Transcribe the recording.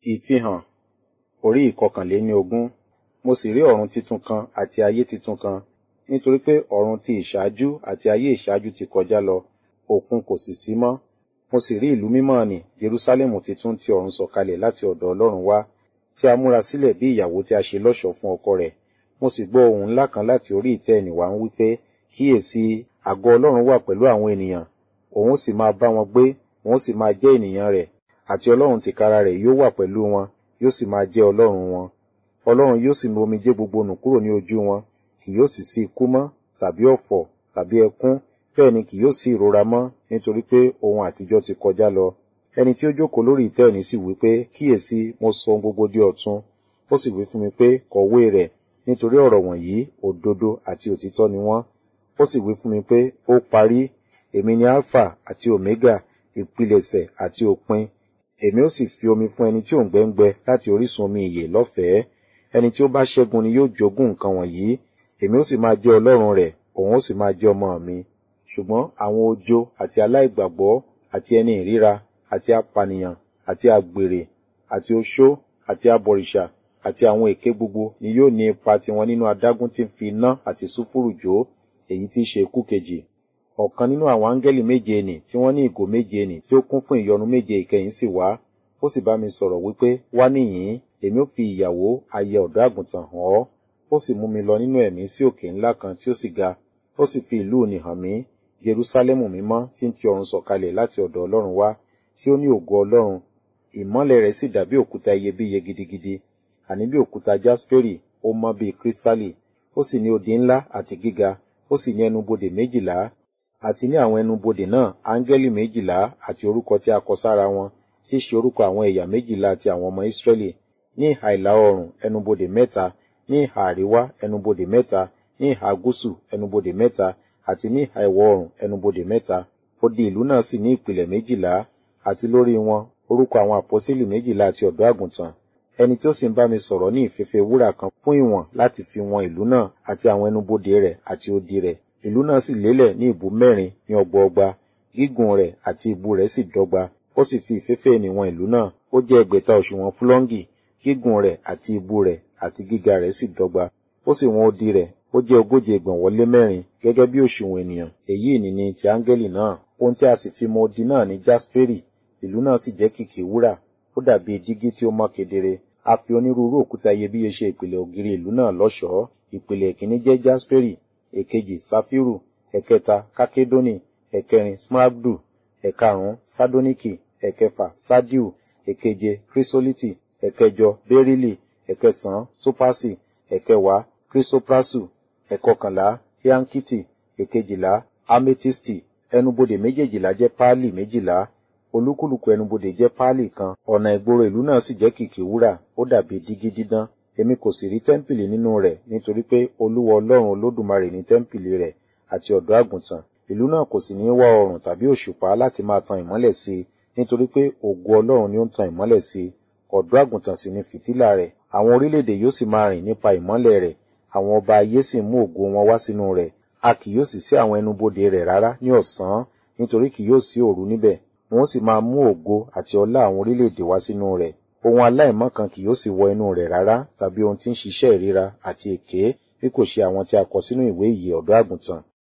Ìfihàn orí ìkọkànléníogún Mo sì rí ọ̀run titun kan àti ayé titun kan, nítorí pé ọ̀run ti ìṣáájú àti ayé ìṣáájú ti kọjá lọ, òkun kò sì sí mọ́. Mo sì rí ìlú mímọ́ nì, Jerúsálẹ́mù titun ti ọ̀run sọ̀kalẹ̀ láti ọ̀dọ̀ Ọlọ́run wá, tí a múra sílẹ̀ bí ìyàwó tí a ṣe lọ́ṣọ̀ọ́ fún ọkọ rẹ̀. Mo sì gbọ́ ohùn ńlá kan láti orí ìtẹ́ ẹnì wá ń wí pé, Kíyèsi, àgọ́ Ọlọ́run wà pẹ̀lú àwọn ènìyàn, òun ó sì máa bá wọn gbé, òun ó sì máa jẹ́ ènìyàn rẹ̀, àti Ọlọ́run tìkára rẹ̀ yóò wà pẹ̀lú wọn, yóò sì máa jẹ́ Ọlọ́run wọn. Ọlọ́run yóò sì nu omijé gbogbo nù kúrò ní ojú wọn, kì yóò sì sí ikú mọ́, tàbí ọ̀fọ̀, tàbí ẹkún, bẹ́ẹ̀ ni kì yóò sí ìrora mọ́, nítorí pé ohun àtijọ́ ti kọjá lọ. Ẹni tí ó jókòó lórí ìtẹ́ òní sì wí pé, Kíyèsi, mo sọ ohun gbogbo di ọ̀tun. Ó sì wí fún mi pé, kọ̀wé rẹ̀, nítorí ọ̀rọ̀ wọ̀nyí òdodo àti òtítọ́ ni wọ́n. Ó sì wí fún mi pé, ó parí, èmi ni Alpha àti Omega, ìpilẹ̀ṣẹ̀ àti òpin. Èmi ó sì fi omi fún ẹni tí òǹgbẹ ń gbẹ láti orísun omi ìyè lọ́fẹ̀ẹ́. Ẹni tí ó bá ṣẹ́gun ni yóò jogún nǹkan wọ̀nyí. Èmi ó sì máa jẹ́ Ọlọ́run rẹ̀, òun ó sì máa jẹ́ ọmọ mi. Ṣùgbọ́n àwọn ojo àti aláìgbàgbọ́ àti ẹni ìríra àti apànìyàn àti àgbèrè àti oṣó àti abọ̀rìṣà àti àwọn èké gbogbo ni yóò ní ipa tiwọn nínú adágún tí ń fi iná àti sulfuru jó, èyí tí í ṣe ikú kejì. Ọ̀kan nínú àwọn áńgẹ́lì méje nì tí wọ́n ní ìgò méje nì tí ó kún fún ìyọnu méje ìkẹyìn sì wá. Ó sì bá mi sọ̀rọ̀ wípé, wá níhìn-ín, èmi ó fi ìyàwó aya ọ̀dọ́ àgùntàn hàn ọ́. Ó sì mú mi lọ nínú ẹ̀mí sí òkè ńlá kan tí ó sì ga. Ó sì fi ìlú nì hàn mí, Jerúsálẹ́mù mímọ́ tí ń ti ọ̀run sọ̀kalẹ̀ láti ọ̀dọ̀ Ọlọ́run wá, tí ó ní ògo Ọlọ́run. Ìmọ́lẹ̀ rẹ̀ sì dàbí òkúta iyebíye gidigidi, àní bí òkúta jasperi, ó mọ́ bí kírísítálì. Ó sì ní odi ńlá àti gíga, ó sì ní ẹnubodè méjìlá, àti ní àwọn ẹnubodè náà áńgẹ́lì méjìlá àti orúkọ tí a kọ sára wọn, tí í ṣe orúkọ àwọn ẹ̀yà méjìlá ti àwọn ọmọ Ísírẹ́lì. Ní ìhà ìlà oòrùn ẹnubodè mẹ́ta, ní ìhà àríwá ẹnubodè mẹ́ta, ní ìhà gúúsù ẹnubodè mẹ́ta, àti ní ìhà ìwọ̀ oòrùn ẹnubodè mẹ́ta. Odi ìlú náà sì ní ìpìlẹ̀ méjìlá, àti lórí wọn orúkọ àwọn àpọ́sítélì méjìlá àti ọ̀dọ́ àgùntàn. Ẹni tí ó sì ń bá mi sọ̀rọ̀ ní ìfẹ́fẹ́ wúrà kan fún ìwọ̀n láti fi wọn ìlú náà àti àwọn ẹnubodè rẹ̀ àti odi rẹ̀. Ìlú náà sì lélẹ̀ ní ìbú mẹ́rin ní ọgbọọgba, gígùn rẹ̀ àti ìbú rẹ̀ sì dọ́gba. Ó sì fi ìfẹ́fẹ́ ènìwọ̀n ìlú náà, ó jẹ́ ẹgbẹ̀ta òṣùwọ̀n fúlọ́ńgì, gígùn rẹ̀ àti ìbú rẹ̀ àti gíga rẹ̀ sì dọ́gba. Ó sì wọn odi rẹ̀, ó jẹ́ ogóje ìgbọ̀nwọ́ lé mẹ́rin, gẹ́gẹ́ bí òṣùwọ̀n ènìyàn. Èyí ni ni ti áńgẹ́lì náà. Ohun tí a sì fi mọ odi náà ní jasperi, ìlú náà sì jẹ́ kìkì wúrà, ó dàbí dígí tí ó mọ́ kedere. A fi onírúurú òkúta iyebíye ṣe ìpìlẹ̀ ògiri ìlú náà lọ́ṣọ̀ọ́. Ìpìlẹ̀ ìkíní jẹ́ jasperi, èkejì safiru, ẹ̀kẹta kákédónì, ẹ̀kẹrin smaragdu, ẹ̀karùn-ún sádóníkì, ẹ̀kẹfà sádíù, èkeje kírísólítì, ẹ̀kẹjọ bẹ́rílì, ẹ̀kẹsàn-án tópásì, ẹ̀kẹwàá kírísóprásù, ẹ̀kọkànlá hiankiti, èkejìlá ametisti. Ẹnubodè méjèèjìlá jẹ́ páálì méjìlá, olúkúlùkù ẹnubodè jẹ́ páálì kan. Ọ̀nà ìgboro ìlú náà sì jẹ́ kìkì wúrà, ó dàbí dígí dídán. Èmi kò sì rí tẹ́ḿpìlì nínú rẹ̀, nítorí pé Olúwa Ọlọ́run Olódùmarè ní tẹ́ḿpìlì rẹ̀ àti ọ̀dọ́ àgùntàn. Ìlú náà kò sì ní wá oòrùn tàbí òṣùpá láti máa tan ìmọ́lẹ̀ sí i, nítorí pé ògo Ọlọ́run ni ó ń tan ìmọ́lẹ̀ sí i. Ọ̀dọ́ àgùntàn sì ni fìtílà rẹ̀. Àwọn orílẹ̀-èdè yóò sì máa rìn nípa ìmọ́lẹ̀ rẹ̀. Àwọn ọba ayé sì mú ògo wọn wá sínú rẹ̀. A kì yóò sì sí àwọn ẹnubodè rẹ̀ rárá ní ọ̀sán, nítorí kì yóò sí òru níbẹ̀. Wọn ó sì máa mú ògo àti ọlá àwọn orílẹ̀-èdè wá sínú rẹ̀. Ohun aláìmọ́ kan kì yóò sì wọ inú rẹ̀ rárá, tàbí ohun tí ń ṣiṣẹ́ ìríra àti èké, bí kò ṣe àwọn tí a kọ sínú ìwé ìyè ọ̀dọ́ àgùntàn.